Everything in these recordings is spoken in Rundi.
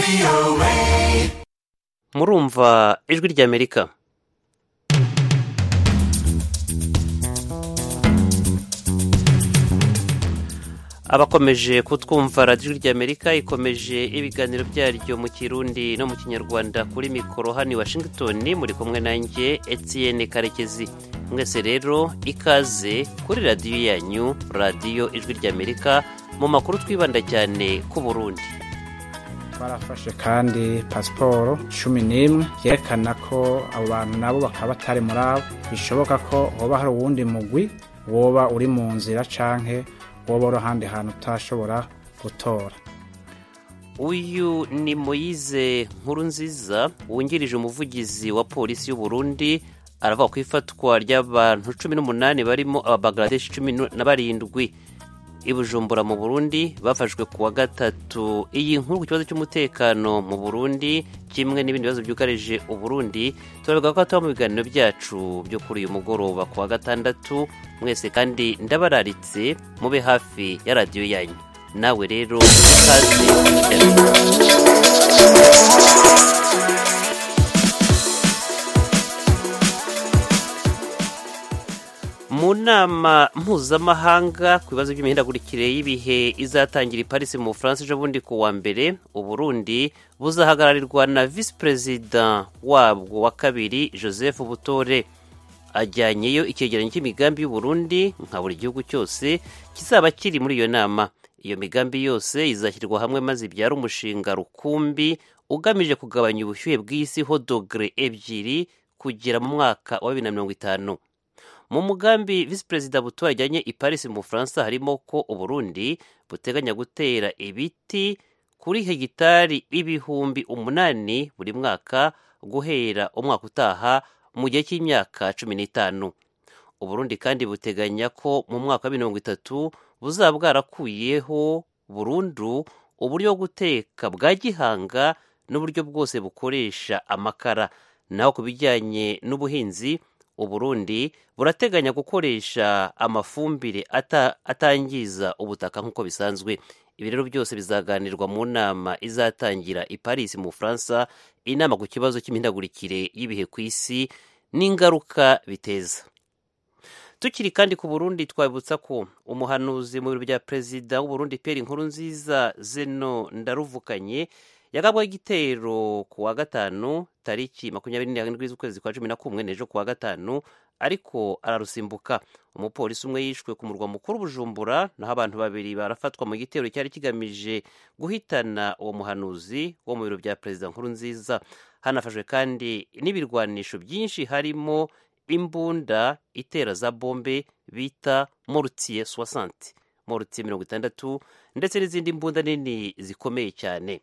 murumva ijwi ry'amerika abakomeje kutwumva radiyo ry'amerika ikomeje ibiganiro byaryo mu kirundi no mu kinyarwanda kuri mikoro hano i washington muri kumwe nanjye etienne karekezi mwese rero ikaze kuri radiyo yanyu radiyo ijwi ry'amerika mu makuru twibanda cyane ku burundi barafashe kandi pasiporo cumi n'imwe byerekana ko abo bantu nabo bakaba batari muri abo bishoboka ko hoba hari uwundi mugwi woba uri mu nzira canke woba uri ahandi hantu utashobora gutora uyu ni moyize nkuru nziza wungirije umuvugizi wa polisi y'u Burundi aravuga ku ifatwa ry'abantu cumi n'umunani barimo ababagaradeshi cumi na barindwi i bujumbura mu burundi bafashwe ku wa gatatu iyi nkuru ku kibazo cy'umutekano mu burundi kimwe n'ibindi bibazo byugarije uburundi turavuga ko tuba mu biganiro byacu byo kuri uyu mugoroba ku wa gatandatu mwese kandi ndabararitse mube hafi ya radiyo yanyu nawe rero ikaze mu nama mpuzamahanga ku bibazo by'imihindagurikire y'ibihe izatangira i Paris mu Bufaransa ejo bundi ku wa mbere uburundi buzahagararirwa na visi perezida wabwo wa kabiri joseph butore ajyanyeyo icyegeranyo cy'imigambi y'uburundi nka buri gihugu cyose kizaba kiri muri iyo nama iyo migambi yose izashyirwa hamwe maze ibyara umushinga rukumbi ugamije kugabanya ubushyuhe bw'isi ho dogere ebyiri kugera mu mwaka wa bibiri na mirongo itanu mu mugambi visi perezida buto yajyanye i paris mu bufaransa harimo ko uburundi buteganya gutera ibiti kuri hegitari ibihumbi umunani buri mwaka guhera umwaka utaha mu gihe cy'imyaka cumi n'itanu uburundi kandi buteganya ko mu mwaka wa mirongo itatu buzaba bwarakuyeho burundu uburyo bwo guteka bwa gihanga n'uburyo bwose bukoresha amakara naho ku bijyanye n'ubuhinzi uburundi burateganya gukoresha amafumbire ata, atangiza ubutaka nk'uko bisanzwe ibi rero byose bizaganirwa mu nama izatangira i paris mu bufaransa inama ku kibazo cy'imihindagurikire y'ibihe ku isi n'ingaruka biteza tukiri kandi ku burundi twabibutsa ko umuhanuzi mu biro bya perezida w'uburundi peri inkuru nziza zeno ndaruvukanye yagabwaho igitero ku wa gatanu tariki makumyabiri n'irindwi z'ukwezi kwa cumi na kumwe n'ejo ku wa gatanu ariko ararusimbuka umupolisi umwe yishwe ku murwa mukuru bujumbura naho abantu babiri barafatwa mu gitero cyari kigamije guhitana uwo muhanuzi wo mu biro bya perezida nkuru nziza hanafashwe kandi n'ibirwanisho byinshi harimo imbunda itera za bombe bita morutiye soixante morutiye mirongo itandatu ndetse n'izindi mbunda nini zikomeye cyane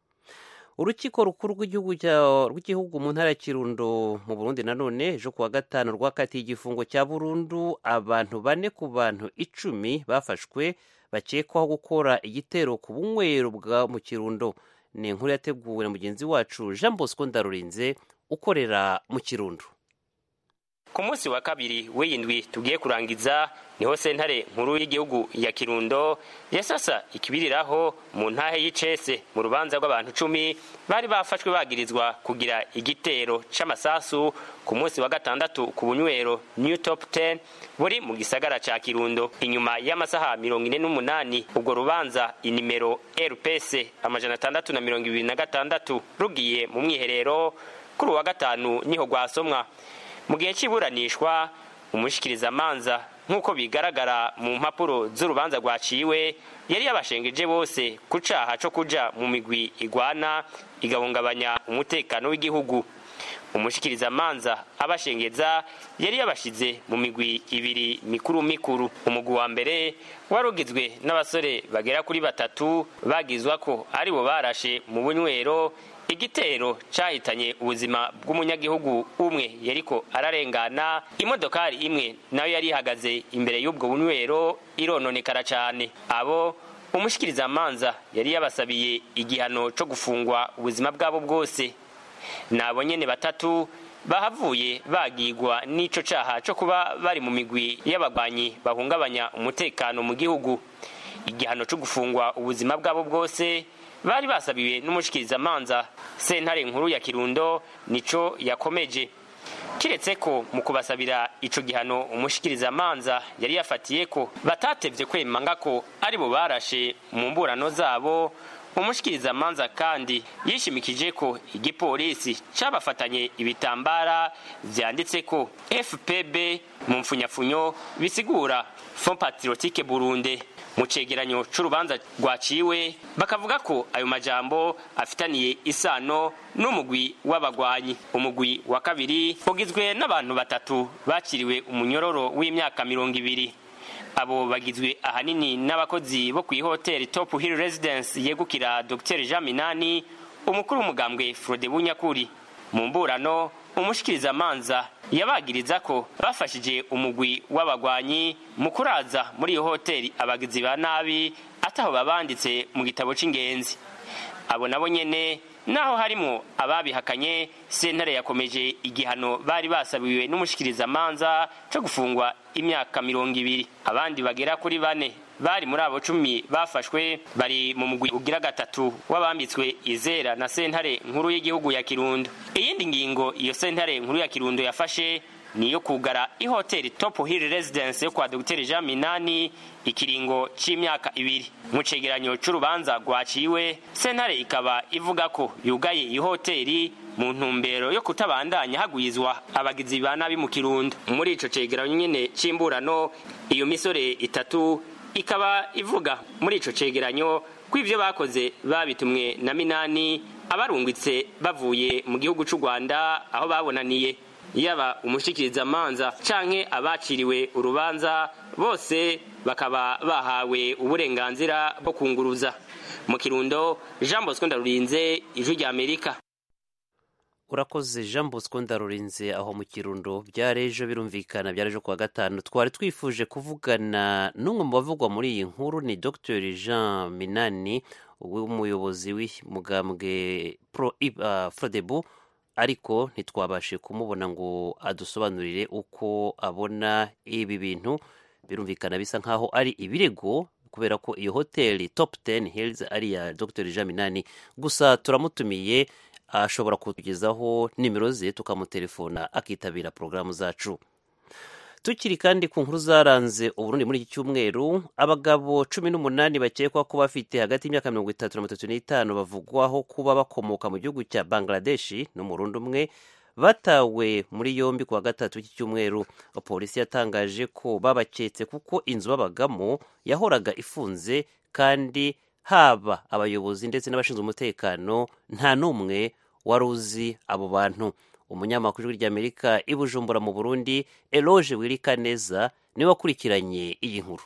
urukiko rukuru rw'igihugu mu ntara ya kirundo mu burundi nanone ejo kuwa gatanu rwakatiye igifungo cya burundu abantu bane ku bantu icumi bafashwe bakekwaho gukora igitero ku bunywero bwa mu kirundo ni inkuru yateguwe na mugenzi wacu jean bosco ndarurinze ukorera mu kirundo ku munsi wa kabiri w'iyindwi tugiye kurangiza niho sentare nkuru y'igihugu ya kirundo yasasa ikibiriraho mu ntahe y'icese mu rubanza rw'abantu cumi bari bafashwe bagirizwa kugira igitero c'amasasu ku munsi wa gatandatu ku bunywero new top 10 buri mu gisagara ca kirundo inyuma y'amasaha mirongo ine n'umunani ubwo rubanza inimero rps amajana atandatu na mirongo ibiri na gatandatu rugiye mu mwiherero kuri uwa gatanu niho rwasomwa mu gihe cy'iburanishwa umushikirizamanza nk'uko bigaragara mu mpapuro z'urubanza rwaciwe yari yabashengeje bose ku caha co kuja mu migwi igwana igahungabanya umutekano w'igihugu umushikirizamanza abashengeza yari yabashize mu migwi ibiri mikuru mikuru umugwi wa mbere wari ugizwe n'abasore bagera kuri batatu bagizwa ko aribo barashe mu bunywero igitero cyahitanye ubuzima bw'umunyagihugu umwe yariko ararengana imodokari imwe nayo yari ihagaze imbere y'ubwo bunywero irononekara cyane abo umushikirizamanza yari yabasabiye igihano cyo gufungwa ubuzima bwabo bwose nabo nyene batatu bahavuye bagigwa n'ico caha co kuba bari mu migwi y'abagwanyi bahungabanya umutekano mu gihugu igihano cyo gufungwa ubuzima bwabo bwose bari basabiwe n'umushikirizamanza sentare nkuru ya kirundo nico yakomeje kiretse ko mu kubasabira ico gihano umushikirizamanza yari yafatiye ko batatevye kwemanga ko ari bo barashe mu mburano zabo umushikirizamanza kandi yishimikije ko igipolisi cabafatanye ibitambara vyanditse ko fpb mu mfunyafunyo bisigura fond patriotique burundi mu cegeranyo c'urubanza rwaciwe bakavuga ko ayo majambo afitaniye isano n'umugwi w'abagwanyi umugwi wa kabiri ugizwe n'abantu batatu bakiriwe umunyororo w'imyaka mirongo ibiri abo bagizwe ahanini n'abakozi bo kw'ihoteli top hill residence yegukira dr jean minani umukuru w'umugambwe frode bunyakuri mu mburano umushikirizamanza yabagiriza ko bafashije umugwi w'abagwanyi mu kuraza muri iyo hoteli abagizi ba nabi ataho babanditse mu gitabo c'ingenzi abo nabo nyene naho harimwo ababihakanye sentare yakomeje igihano bari basabiwe n'umushikirizamanza co gufungwa imyaka mirongo ibiri abandi bagera kuri bane bari muri abo cumi bafashwe bari mu mugwi ugira gatatu w'abambitswe izera na sentare nkuru y'igihugu ya kirundo iyindi ngingo iyo sentare nkuru ya kirundo yafashe niyo kugara ihoteli top hill residence yo kwa dr jean minani ikiringo c'imyaka ibiri mu cegeranyo c'urubanza rwaciwe sentare ikaba ivuga ko yugaye iyi hoteli mu ntumbero yo kutabandanya hagwizwa abagizi ba nabi mu kirundo muri ico cegeranyo nyene c'imburano iyo misore itatu ikaba ivuga muri ico cegeranyo ko ivyo bakoze babitumwe na minani abarungitse bavuye mu gihugu c'u rwanda aho babonaniye yaba umushikirizamanza canke abaciriwe urubanza bose bakaba bahawe uburenganzira bwo kunguruza mu kirundo jean bosco ndarurinze ijwi rya amerika urakoze jean bosco ndarurinze aho mu kirundo byari ejo birumvikana byari ejo kuwa gatanu twari twifuje kuvugana n'umwe mu bavugwa muri iyi nkuru ni dr jean minani w'umuyobozi w'umugambwe pro uh, frodebu ariko ntitwabashe kumubona ngo adusobanurire uko abona ibi bintu birumvikana bisa nkaho ari ibirego kubera ko iyo hoteli top 10 hills ari iya dr jean minani gusa turamutumiye ashobora kutugezaho nimero ze tukamutelefona akitabira porogaramu zacu tukiri kandi ku nkuru zaranze uburundi muri iki cyumweru abagabo cumi n'umunani bakekwa ko bafite hagati y'imyaka mirongo itatu na mirongo itatu n'itanu bavugwaho kuba bakomoka mu gihugu cya bangladeshi n'umurundi umwe batawe muri yombi ku wa gatatu w'iki cyumweru polisi yatangaje ko babaketse kuko inzu babagamo yahoraga ifunze kandi haba abayobozi ndetse n'abashinzwe umutekano nta n'umwe wari uzi abo bantu umunyamakuru w'ijwi ry'amerika i bujumbura mu burundi eloge wirika neza niwe wakurikiranye iyi nkuru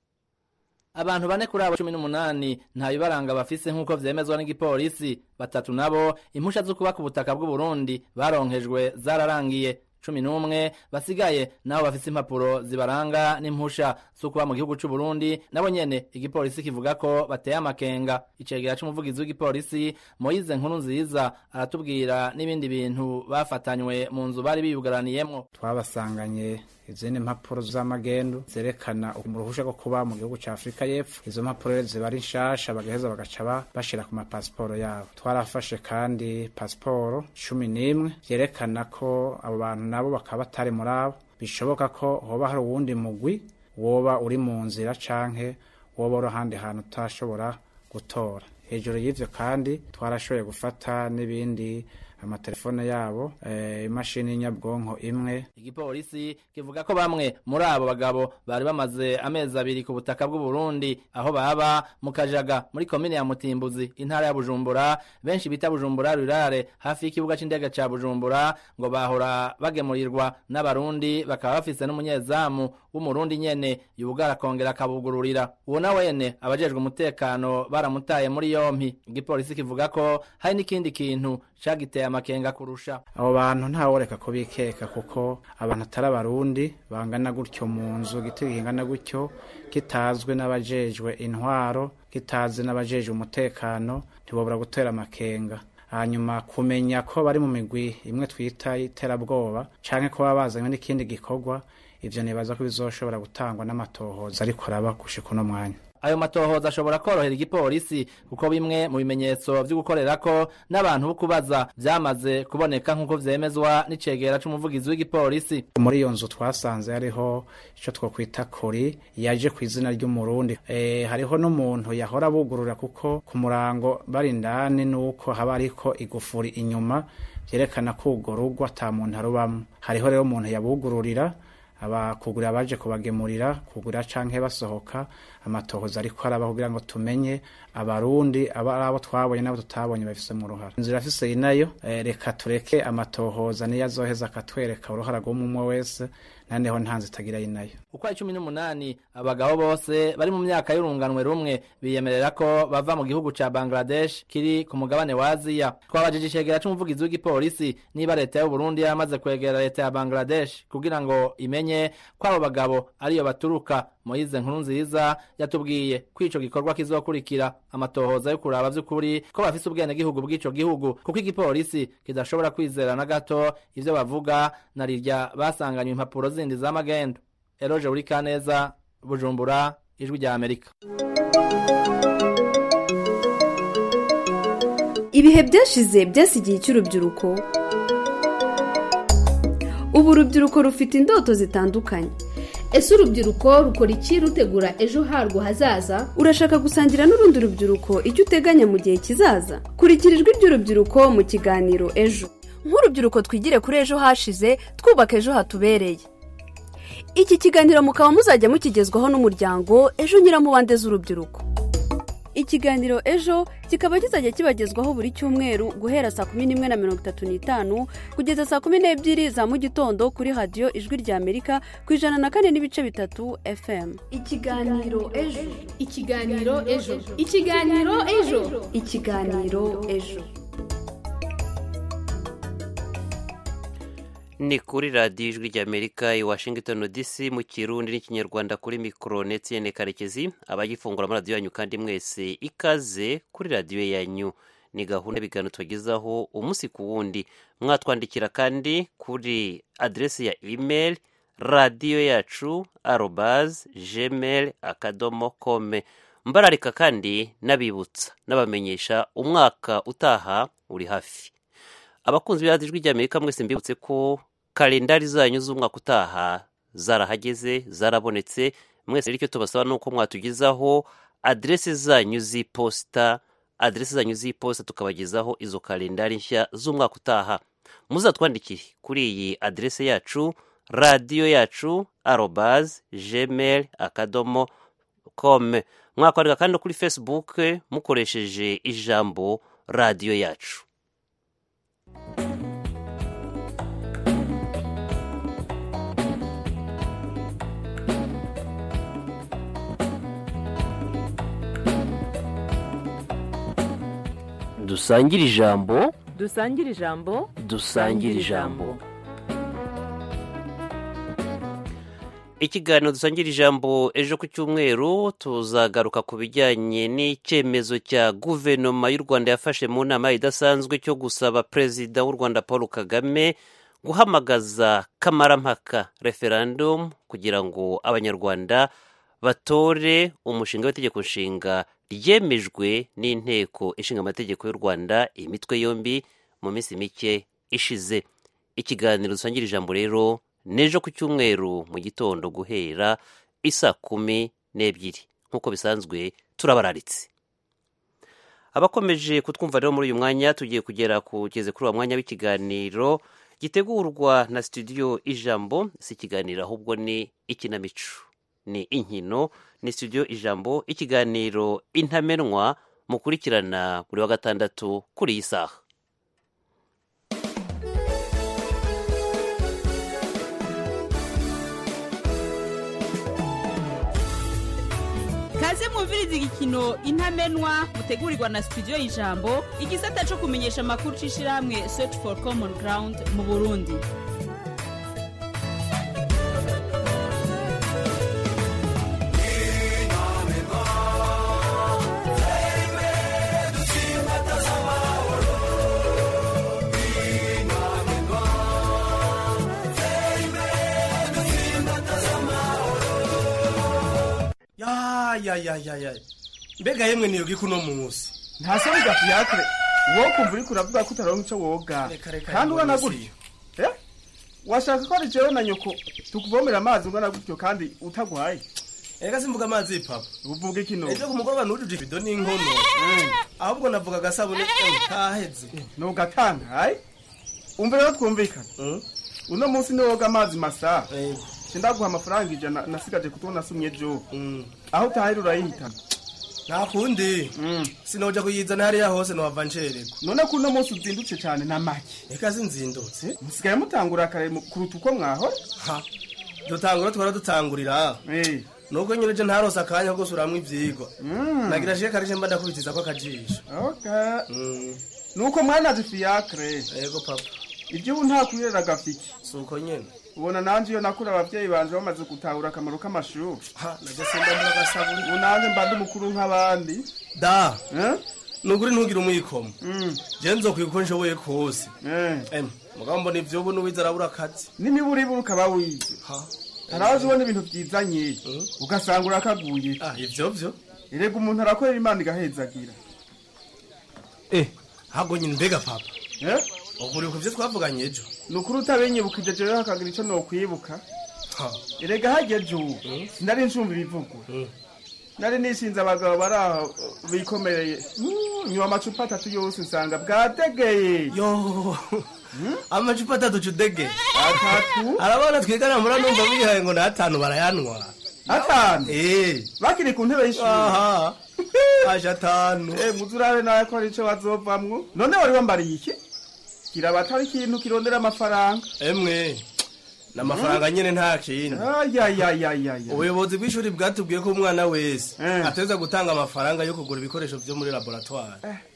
abantu bane kuri abo cumi n'umunani nta bibaranga bafise nk'uko vyemezwa n'igipolisi batatu nabo impusha zo kuba ku butaka bw'uburundi baronkejwe zararangiye cumi n'umwe basigaye nabo bafise impapuro zibaranga n'impusha zo kuba mu gihugu c'uburundi nabo nyene igipolisi kivuga ko bateye amakenga icegera c'umuvugizi w'igipolisi moyize nkuru nziza aratubwira n'ibindi bintu bafatanywe mu nzu bari biyugaraniyemwo twabasanganye izindi mpapuro z'amagendu zerekana uruhusha rwo kuba mu gihugu ca afurika y'epfo izo mpapuro rero ziba ari nshasha bagaheza bagaca bashira ku mapasiporo yabo twarafashe kandi pasiporo cumi n'imwe vyerekana ko abo bantu nabo bakaba batari muri abo bishoboka ko hoba hari uwundi mugwi woba uri mu nzira canke woba uri ahandi hantu utashobora gutora hejuru y'ivyo kandi twarashoboye gufata n'ibindi amatelefone yabo imashini nyabwonko imwe igipolisi kivuga ko bamwe muri abo bagabo bari bamaze amezi abiri ku butaka bw'uburundi aho baba mu kajaga muri komine ya mutimbuzi intara ya bujumbura benshi bita bujumbura rurare hafi y'ikibuga c'indege ca bujumbura ngo bahora bagemurirwa n'abarundi bakaba bafise n'umunyezamu w'umurundi nyene yubugara akongera akabugururira uwo na wene abajejwe umutekano baramutaye muri yompi igipolisi kivuga ko hari n'ikindi kintu cagiteye amakenga kurusha abo bantu ntaworeka ko bikeka kuko abantu atari abarundi bangana gutyo mu nzu igiti kingana gutyo kitazwi n'abajejwe intwaro kitazwi n'abajejwe umutekano ntibobura gutera amakenga hanyuma kumenya ko bari mu migwi imwe twita iterabwoba canke ko baba bazanywe n'ikindi gikorwa ivyo nibaza ko bizoshobora gutangwa n'amatohoza ariko araba gushika uno mwanya ayo matohoza ashobora korohera igipolisi kuko bimwe mu bimenyetso vyo gukorerako n'abantu bo kubaza vyamaze kuboneka nk'uko vyemezwa n'icegera c'umuvugizi w'igipolisi muri iyo nzu twasanze hariho ico twokwita kori yaje ku izina ry'umurundi e, hariho n'umuntu yahora bugurura kuko ku murango bari indani nuko haba hariko igufuri inyuma vyerekana ko urwo rugo ata muntu arubamwo hariho rero umuntu yabugururira abakugurira abaje kubagemurira kugurira canke basohoka amatohoza ariko araba kugira ngo tumenye abarundi aba ari abo twabonye n'abo tutabonye bafise mu ruhara inzira afise inayo e, reka tureke amatohoza niyo azoheza akatwereka uruhara rw'umwe wese naneho ntanze itagira inayo uko ari cumi n'umunani abagabo bose bari mu myaka y'urunganwe rumwe biyemerera ko bava mu gihugu ca bangladesh kiri ku mugabane wa aziya twabajije icegera c'umuvugizi w'igipolisi niba leta y'uburundi yamaze kwegera leta ya bangladesh kugira ngo imenye ko abo bagabo ariyo baturuka moyize nkuru nziza yatubwiye ko ico gikorwa kizokurikira amatohoza yo kuraba vy'ukuri ko bafise ubwenegihugu bw'ico gihugu kuko igipolisi kidashobora kwizera na gato ivyo bavuga na rirya basanganywe impapuro zindi z'amagendo eroje uri kaneza bujumbura ijwi rya amerika ibihe byashize byasigiye icy'urubyiruko ubu urubyiruko rufite indoto zitandukanye ese urubyiruko rukora iki rutegura ejo harwo hazaza urashaka gusangira n'urundi rubyiruko icyo uteganya mu gihe kizaza kurikira ijwi ry'urubyiruko mu kiganiro ejo nk'urubyiruko twigire kuri ejo hashize twubaka ejo hatubereye iki kiganiro mukaba muzajya mukigezwaho n'umuryango ejo nyiramubande z'urubyiruko ikiganiro ejo kikaba kizajya kibagezwaho buri cyumweru guhera saa kumi n'imwe na mirongo itatu n'itanu kugeza saa kumi n'ebyiri za mu gitondo kuri radiyo ijwi rya amerika ku ijana na kane n'ibice bitatu fm ikiganiro ejo ikiganiro ejo ikiganiro ejo ikiganiro ejo ni kuri radiyo ijwi ry'amerika i washington dc mu kirundi n'ikinyarwanda kuri mikoro netiyene karekezi abagifungura amaradiyo yanyu kandi mwese ikaze kuri radiyo yanyu ni gahunda y'ibiganiro tubagezaho umunsi ku wundi mwatwandikira kandi kuri aderesi ya imeri radiyo yacu arobaze gmail akadomo kome mbararika kandi n'abibutsa n'abamenyesha umwaka utaha uri hafi abakunzi b'iradiyo ijwi ry'amerika mwese mbibutse ko kalendari zanyu z'umwaka utaha zarahageze zarabonetse mwese rero icyo tubasaba ni uko mwatugezaho aderesi zanyu z'iposita aderesi zanyu z'iposita tukabagezaho izo kalendari nshya z'umwaka utaha muzatwandikire kuri iyi aderesi yacu radiyo yacu arobaze gmail akadomo kome mwakwandika kandi no kuri facebook mukoresheje ijambo radiyo yacu dusangire ijambo dusangire ijambo dusangire ijambo ikiganiro dusangira ijambo ejo ku cyumweru tuzagaruka ku bijyanye n'icyemezo cya guverinoma y'u rwanda yafashe mu nama idasanzwe cyo gusaba perezida w'u rwanda paul kagame guhamagaza kamarampaka referendum kugira ngo abanyarwanda batore umushinga w'itegeko nshinga ryemejwe n'inteko ishinga amategeko y'u rwanda imitwe yombi mu minsi mike ishize ikiganiro dusangira ijambo rero n'ejo ku cyumweru mu gitondo guhera isa kumi n'ebyiri nk'uko bisanzwe turabararitse abakomeje kutwumva rero muri uyu mwanya tugiye kugera kugeze kuri uwo mwanya w'ikiganiro gitegurwa na studio ijambo si ikiganiro ahubwo ni ikinamico ni inkino ni studio ijambo ikiganiro intamenwa mukurikirana buri wa gatandatu kuri iyi saha kaze mwumviriza igikino intamenwa mutegurirwa na studio y'ijambo igisata cyo kumenyesha amakuru c'ishirahamwe search for common ground mu burundi ya ayayayaya mbega yemwe niyo giko uno munsi nta soni gafiyakire wowe kumva uriko uravuga ko utaronka ico woga Reka, reka, kandi ungana mbona gutyo Eh? washaka ko ari jewe na nyoko tukuvomera amazi ungana gutyo kandi utagwaye ega simvuga amazi papa uvuga iki no ejo ku mugoroba nujuje ibido n'inkono ahubwo navuga agasabune eh, kaheze nugatangaye umva rero twumvikana uno munsi niwoga amazi masa sindaguha amafaranga ijana nasigaje kuko nasumye ejo aho utahira urayihitana nta kundi sinoja kuyizana hariya hose nowava ncererwa none ko uno munsi uzindutse cyane na make eka sinzindutse musigaye mutangura kare mu- kuruta uko mwahora ha dutangura twara dutangurira nuko nyine je ntarose akanya ko gusuramwo ivyigwa nagira shike karije mba ndakubitiza ko akajisho okay nuko mwanaje fiacre yego papa ibyo ubu nta kurira gafiki suko nyene ubona nanje iyo nakura abavyeyi banje bamaze gutahura akamaro k'amashuri ha naje simba mbura agasabuni ubu nanje mba ndi mukuru nk'abandi da nuguri ntugire umwikomo je nzokwiga uko nshoboye kose em mugabo mbona ivyo ubu nuwize arabura akazi n'imiburiburi ukaba wize hari aho ubona ibintu byizanye ugasanga urakaguye ivyo vyo erega umuntu arakorera imana igahezagira eh hago nyine mbega papa ubu uri ku vyo twavuganye ejo ni ukuri utabinyibukije jewe hakagira ico nokwibuka erega hageje ubu sinari ncumva ibivugwa nari nishinze abagabo bari aho bikomereye Mm, nywa amacupa atatu yose nsanga bwategeye yo amacupa atatu cudege atatu arabona twigana mura numva bihaye ngo n'atanu barayanwa atanu eh bakiri ku ntebe y'ishuri aha aje atanu eh muzi urabe nawe ko ari ico bazovamwo none wari wambariye iki kiraba atari ikintu kirondera amafaranga emwe n'amafaranga nyene nta kindi ayayayayaya ubuyobozi bw'ishuri bwatubwiye ko umwana wese ateza gutanga amafaranga yo kugura ibikoresho vyo muri laboratoire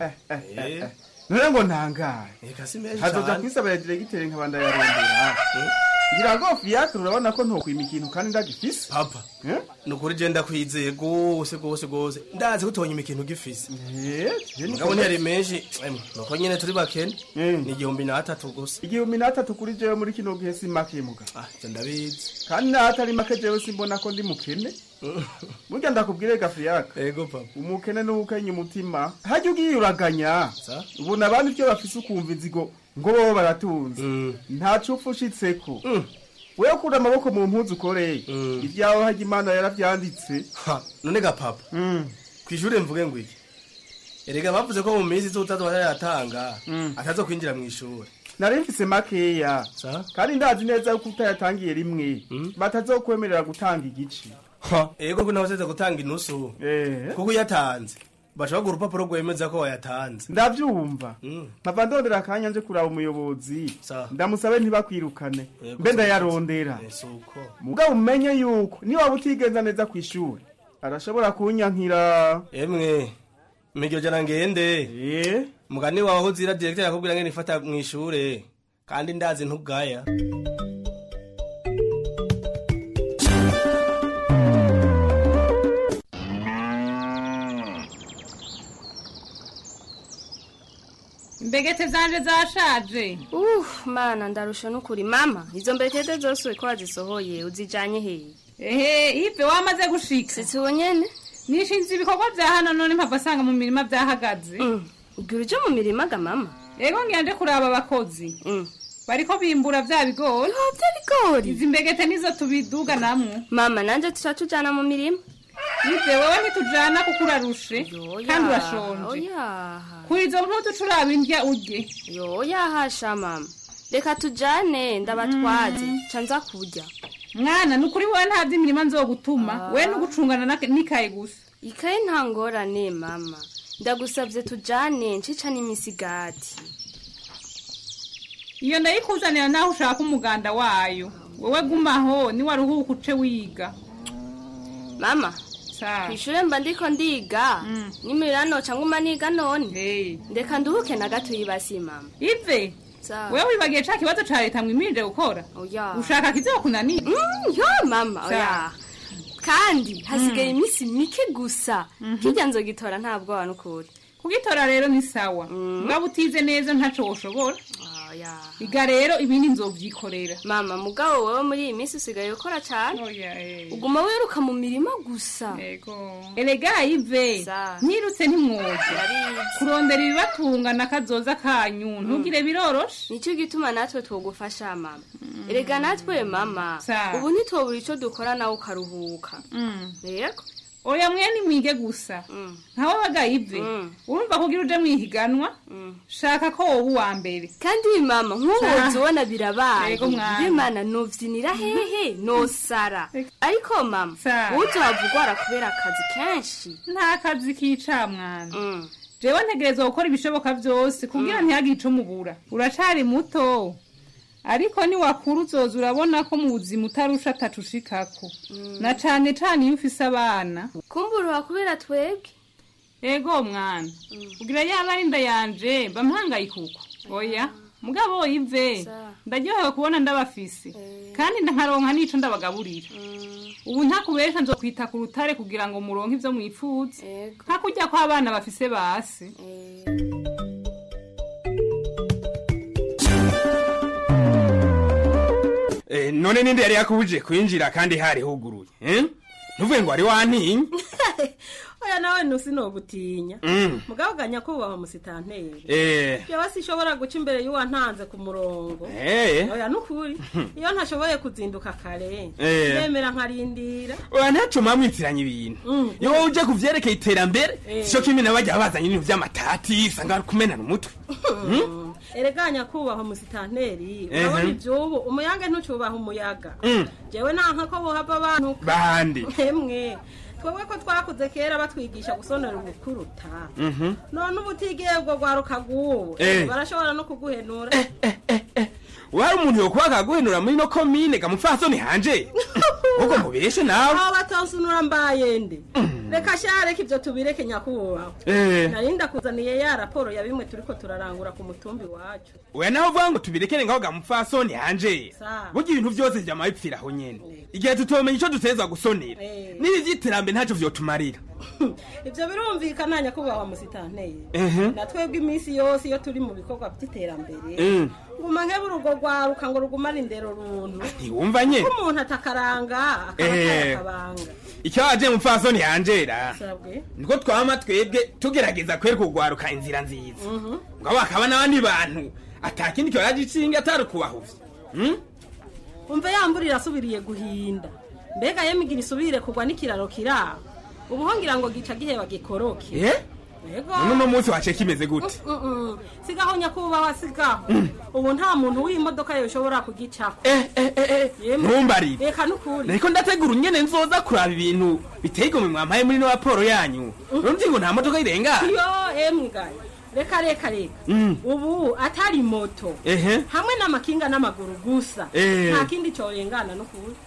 Eh. none ngo ntangare eka si menshi hazoja cane kwisabira diregiteri nkabanda yarondera ngira ngo fiacre urabona ko ntokwima ikintu kandi ndagifise papa nukuri je ndakwizeye gose gose gose ndazi ko utonyima ikintu gifise mugabo ntiyari menshi emwe nuko nyene turi bakene ni igihumbi n'atatu gusa igihumbi n'atatu kuri jewe muri kino gihe si make muga ah je ndabizi kandi n'ahatari make jewe simbona ko ndi mukene burya ndakubwire gafriaka ego papa umukene n'ubukenya umutima hajya ugiye uraganya ubona abandi ivyo bafise ukumva inzigo ngo bobo baratunze nta cupfu ushitseko wewe kura amaboko mu mpuzu ukoreye ibyawe hajya imana yaravyanditse none ga papa kw'ishure mvuge ngo iki erega bavuze ko mu minsi izotazwa yatanga atazo kwinjira mw'ishure nari mfise makeya kandi ndazi neza yuko utayatangiye rimwe batazokwemerera gutanga igice ego ko nawe useze gutanga inusu kuko uyatanze bashobora guha urupapuro rwemeza ko wayatanze ndavyumva mpava ndondera akanya nje kuraba umuyobozi ndamusabe ntibakwirukane mbe ndayarondera suko mugabo umenye yuko niwaba utigenza neza kw'ishuri arashobora kunyankira emwe miryo jana ngende mugani wawe aho uzira direkteri akubwira ngene ifata mw'ishure kandi ndazi ntugaya imbegete zanje zashaje uh mana ndarusha n'ukuri mama izo mbegete zose ko wazisohoye uzijanye hehe ehe ive wamaze gushika sitsi wonyene nishinze ibikorwa vya hano none mpava asanga mu mirima vyahagaze ubwira uje mu mirima ga mama ego ngira nje kuraba abakozi bariko bimbura vya bigori vya bigori izi mbegete nizo tubiduga namwe mama nanje tuca tujana mu mirima ive wewe ntitujana kuko urarushe kandi urashonje oyaha kuri izo mpuzu turaba indya urye yoyahasha mama reka tujane ndabatwaze ca nza kurya mwana ni ukuri wowe nta vy'imirima nzogutuma we nugucungana na- n'ikaye gusa ikaye nta ngorane mama ndagusavye tujane ncica n'imisigati iyo ndayikuzanira naho ushaka umuganda wayo wowe gumaho niwaruhuka uce wiga mama kw'ishure mba ndiko ndiga nimirira noca nguma niga none ndeka nduhuke na gato yibasi mama ive wewe wibagiye ca kibazo ca leta mwimirije gukora oya ushaka kizokunanira yo mama oya kandi hasigaye iminsi mike gusa kirya nzogitora nta bwoba n'ukuri kugitora rero ni sawa ngabo utize neza ntaco woshobora oya iga rero ibindi nzovyikorera mama mugabo wewe muri iyi minsi usigaye ukora cane oya eh. uguma wiruka mu mirima gusa ego erega ive Za. nirutse ntimwoje kurondera ibibatunga na kazoza kanyu ntugire biroroshe nicyo gituma natwe twogufasha mama erega natwe mama Sa. ubu ntitwobura ico dukora nawe ukaruhuka yego oya mwene mwige gusa ntawe baga ive urumva kugira uje mwihiganwa shaka ko wowe uwa mbere kandi mama nk'ubu Sa. uzibona birabaye Yego mwana. bimana novyinira hehe nosara ariko mama Sa. uzohava ugwara kubera akazi kenshi nta kazi kica mwana jewe ntegerezwa gukora ibishoboka vyose kugira ntihagire ico mubura uracari muto ariko niwakura uzoza urabona ko mu buzima utarusha atacushikako na cane cane iyo ufise abana kumburuha kubera twebwe ego mwana kugira yaba ari inda yanje bamuhangayikuko oya mugabo ive ndaryohewe kubona ndabafise kandi nkaronka n'ico ndabagaburira ubu ntakubesha nzokwita ku rutare kugira ngo muronke ivyo mwipfuza nka kurya kw'abana bafise basi Eh, none ninde yari yakubuje kwinjira kandi hari huguruye eh? ntuvuge ngo wari wantinya oya nawe ntusinogutinya Mm. mugabo uganya kubaha musitanteri Eh. jewe sinshobora guca imbere y'uwantanze ku murongo Eh. oya nukuri iyo ntashoboye kuzinduka kare Eh. ndemera nkarindira oya ntaco mwamwitiranya ibintu Mm. iyo wowe uje kuvyerekeye iterambere Eh. sico kimwe nabajya bazanye ibintu vy'amatati usanga kumenana umutwe Mm? erega nyakubahwa musitanteri Ehe. urabona ivyubu umuyaga ntucubaha umuyaga Mm. jewe nanka ko bohava abantu bande emwe twebwe ko twakuze kera batwigisha gusonera ubukuruta Mhm. none ubu utigiye ubwo rwaruka rw'ubu Eh. barashobora no kuguhenura wari umuntu yokuba akaguhenura muri no komine gamupfasoni hanje ubwo mubeshe nawe aho batonsunura mbaye nde reka sha reka ivyo tubireke nyakubahwa Eh. nari ndakuzaniye ya raporo ya bimwe turiko turarangura ku mutumbi wacu oya nawe uvuga ngo tubirekere ngaho gamupfasoni hanje Sa. burya ibintu vyose vyama bipfira aho nyene igihe tutomenya ico dutezwa gusonera Eh. n'ibi vy'iterambere ntaco vyotumarira ivyo birumvikana nyakubahwa musitanteri Ehe. na twebwe iminsi yose iyo turi mu bikorwa vy'iterambere Mm. nguma nkebura urwo rwaruka ngo rugumane indero runtu ntiwumva nyene ko umuntu atakaranga akaba Eh. atari akabanga icyo waje mupfasoni hanjera sabwe niko twama twebwe tugerageza kwereka urwaruka inzira nziza Mhm. ngabo hakaba n'abandi bantu atakindi kiba yagicinga atari ukubahuvya Mm? umva yambura irasubiriye guhinda mbega yemigira isubire kugwa n'ikiraro kiraho ubu ho ngira ngo gica giheba gikoroke Eh? yego none uno munsi wace kimeze gute Mm, mm. sigaho nyakubahwa sigaho ubu nta muntu w'imodoka yoshobora kugicako Yemwe. ntumbarire reka nukuri nariko ndategura unyene nzoza kuraba ibintu biteye igomwe mwampaye muri no raporo yanyu urumva ngo nta modoka irenga yo emwe gaye reka reka reka Mm. ubu atari moto ehe hamwe n'amakinga n'amaguru gusa Eh. nta kindi corengana nukuri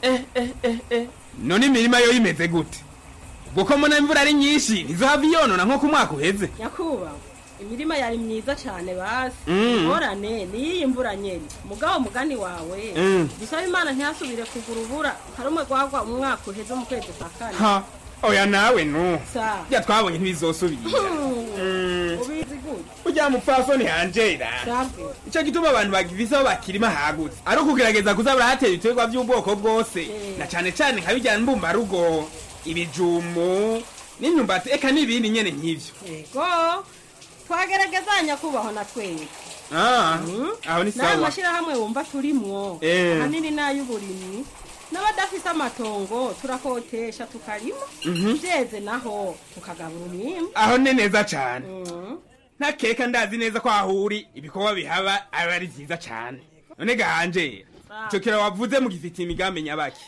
none imirima yo imeze gute ubwo ko mbona imvura ari nyinshi ntizohava iyonona nko ku mwaka uheze nyakubahwa imirima yari myiza cane basi Mm. ingorane niyiyi mvura nyene mugabo mugani wawe Mm. bisaba imana ntihasubire kugura ubura harumwe gwagwa umwaka uheze mu kwezi kwa kane ha oya nawe no sa bya twabonye ntibizosubira ubizi gute ujya mupfasoni hanjera sabwe icyo gituma abantu bagifise aho bakirima hagutse ari ukugerageza kuza barahatera ibiterwa by'ubwoko bwose na cane cane nka bijyana mbumbarugo ibijumu n'imyumbati eka n'ibindi nyene nk'ivyo yego twagerageza nyakubahwa na twebwe Ah, aho ni n'ayo sawa mashyirahamwe wumva turimwo Eh. ahanini n'ay'uburimyi n'abadafise amatongo turakotesha tukarima Mhm. byeze naho tukagabura umwimbu aho ni neza cane ntakeka ndazi neza ko aho uri ibikorwa bihaba aba ari vyiza cane none gahanje ico kira wavuze mugifitiye imigambi nyabaki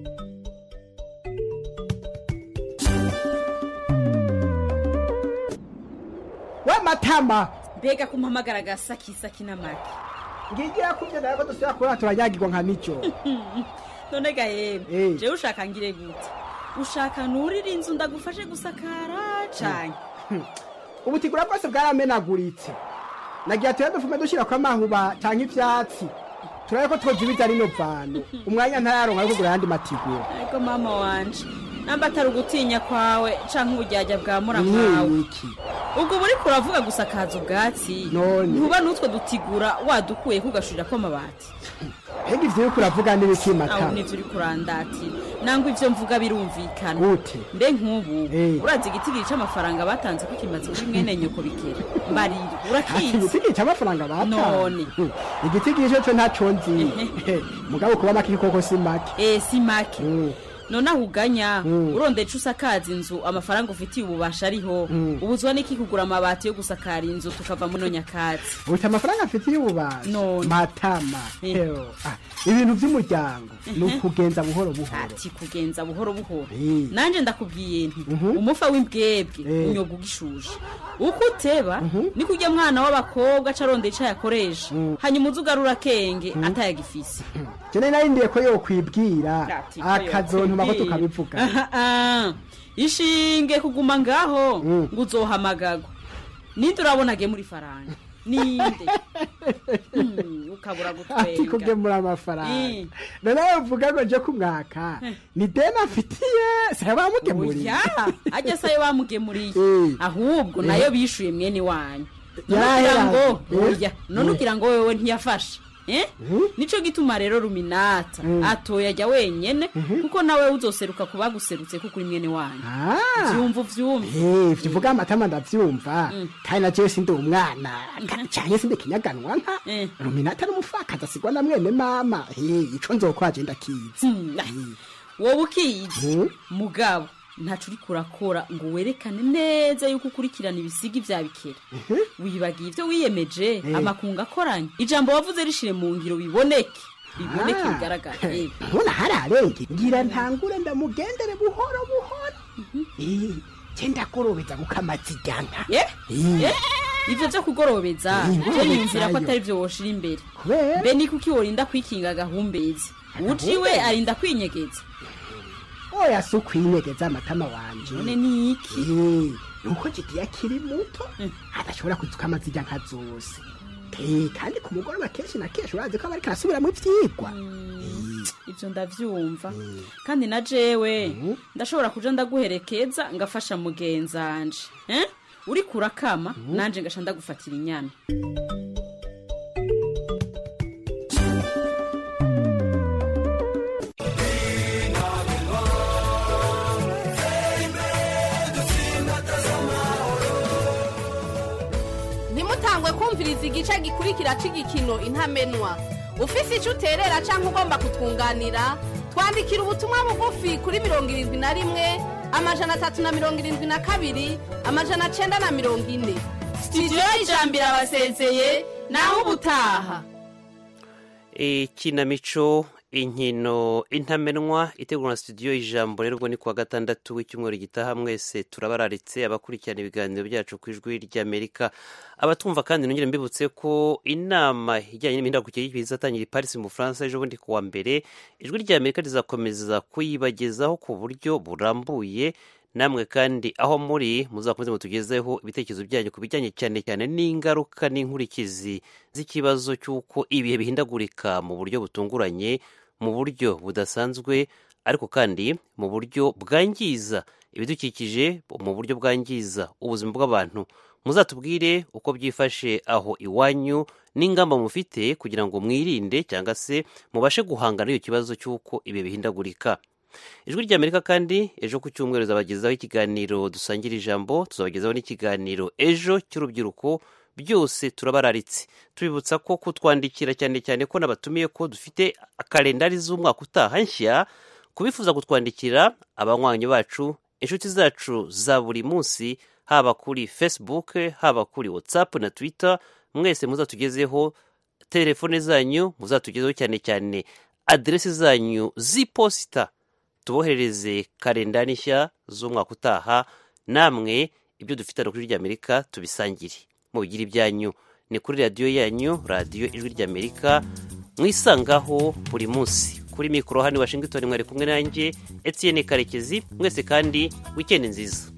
we matama mbega kumpamagara agasakisaki n'amagi ngigira kubyo nawe ko dusubira kubona turanyagirwa nka mico none ga yemwe Eh. jewe ushaka ngire gute ushaka nurire inzu ndagufashe gusakara cane ubutigura bwose bwaramenaguritse nagira tuye dufume dushyira ko amahuba canke ivyatsi turabe ko twozibiza rino vano umwanya ntararonka yo kugura ayandi matigura ariko mama wanje namba atari ugutinya kwawe canke ubujyajya bwa muramu wawe ni iki ubwo buri kuravuga gusakaza ubwatsi None. ntuba n'utwo dutigura wadukuye kugashurira ko amabati mbega ivyo uriko uravuga n'ibiki aho matama nivyo uri kurandatira nangwa ivyo mvuga birumvikana gute mbe nk'ubu Eh. urazi igitigiri c'amafaranga batanze ko kimaze kuri mwene nyoko bikera mbarira urakizi igitigi c'amafaranga batanze None. Hmm. igitigi ico co ntaco nzi mugabo kuba make koko si make eh si make none aho uganya urondera ico usakaza inzu amafaranga ufitiye ububasha ariho ubuzwa n'iki kugura amabati yo gusakara inzu tukava muno nyakatsi ufite amafaranga afitiye ububasha None. matama Eh. Eho. Ah, ibintu vy'umuryango ni ukugenza buhoro buhoro ati kugenza buhoro buhoro Eh. nanje ndakubwiye nti umufa w'imbwebwe unyoga ugishuje uko uteba niko ujya mwana w'abakobwa aca arondera ico yakoresha hanyuma uza ugarura akenge atayagifise jene narindiye ko yokwibwira Ati ko akazontuma ko yokwibwira. tukabivuga Aha, ah. ishinge kuguma ngaho ngo uzohamagagwa ninde urabona agemura ifaranga ninde Hmm, ukabura ati gutwenga kugemura amafaranga Eh. none uvuga ngo nje kumwaka ni deni afitiye saya bamugemuriye oya ajya sayo bamugemuriye Eh. ahubwo Eh. nayo bishuye mwene wanyu none Yarahera. ugira ngo Eh. oya none Eh. ugira ngo wewe ntiyafashe Eh? nico gituma rero ruminata atoya ajya wenyene kuko nawe uzoseruka ku baguserutse kuko uri mwene wanyu Ah. vyumva uvyumva Eh, ivyo uvuga amatama ndavyumva kandi na jewe sindi umwana ka- canke sindi kinyaganwa nka ruminata n'umupfakazi asigwa na mwene mama Eh, ico nzokwaje ndakizi wowe ukiyizi mugabo ntaco uriko urakora ngo werekane neza yuko ukurikirana ibisigi vya bikera wibagiye ivyo wiyemeje amakungu akoranye ijambo wavuze rishire mu ngiro biboneke biboneke Ah. bigaragara Eh, ntubona hararenge ngira ntangure ndamugendere buhoro buhoro Eh, je ndagorobeza gukamazigana eh? Eh? ivyo vyo kugorobeza Eh, je niyumvira ko ngorobezayo. atari vyo woshira imbere kubera mbe ni kuki worinda kwikinga agahumbezi uciwe arinda kwinyegeza oya si ukwinyegeza amatama wanje none ni iki Eh, nuko jidi akiri muto adashobora kuzuka amazirya nka zose Eh, kandi ku mugoroba kenshi na kenshi urazi ko aba ariko arasubiramwo ivyigwa ivyo ndavyumva kandi na jewe ndashobora kuja ndaguherekeza ngafasha mugenzanje eh? uriko urakama nanje ngasha ndagufatira inyana ntimutangwe kumviriza igice gikurikira cy'igikino intamenwa ufise icyo uterera cyangwa ugomba kutwunganira twandikira ubutumwa bugufi kuri mirongo irindwi na rimwe amajana atatu na mirongo irindwi na kabiri amajana cyenda na mirongo ine sitidiyo y'ijambo irabasezeye naho ubutaha ikinamico inkino intamenwa itegurwa na studio ijambo rero ni kuwa gatandatu w'icyumweru gitaha mwese turabararitse abakurikirana ibiganiro byacu ku ijwi ry'amerika abatumva kandi nongere mbibutse ko inama ijyanye n'imihindagurikire y'ibihe izatangira i paris mu bufaransa ejo bundi kuwa mbere ijwi ry'amerika rizakomeza kuyibagezaho ku buryo burambuye namwe kandi aho muri muzakomeze mutugezeho ibitekerezo byanyu ku bijyanye cyane cyane n'ingaruka n'inkurikizi z'ikibazo cy'uko ibihe bihindagurika mu buryo butunguranye mu buryo budasanzwe ariko kandi mu buryo bwangiza ibidukikije mu buryo bwangiza ubuzima bw'abantu muzatubwire uko byifashe aho iwanyu n'ingamba mufite kugira ngo mwirinde cyangwa se mubashe guhangana n'icyo kibazo cy'uko ibihe bihindagurika ijwi ry'amerika kandi ejo ku cyumweru zabagezaho ikiganiro dusangira ijambo tuzabagezaho n'ikiganiro ejo cy'urubyiruko byose turabararitse tubibutsa ko kutwandikira cyane cyane ko nabatumiye ko dufite kalendari z'umwaka utaha nshya kubifuza kutwandikira abanywanyi bacu inshuti zacu za buri munsi haba kuri facebook haba kuri whatsapp na twitter mwese muzatugezeho telefone zanyu muzatugezeho cyane cyane aderesi zanyu z'iposita tuboherereze kalendari nshya z'umwaka utaha namwe ibyo dufite hano kuri ry'amerika tubisangire mubigire ibyanyu ni kuri radiyo yanyu radiyo ijwi ry'amerika mwisangaho buri munsi kuri mikoro hano i washington mwari kumwe nanjye etienne karekezi mwese kandi wikendi nziza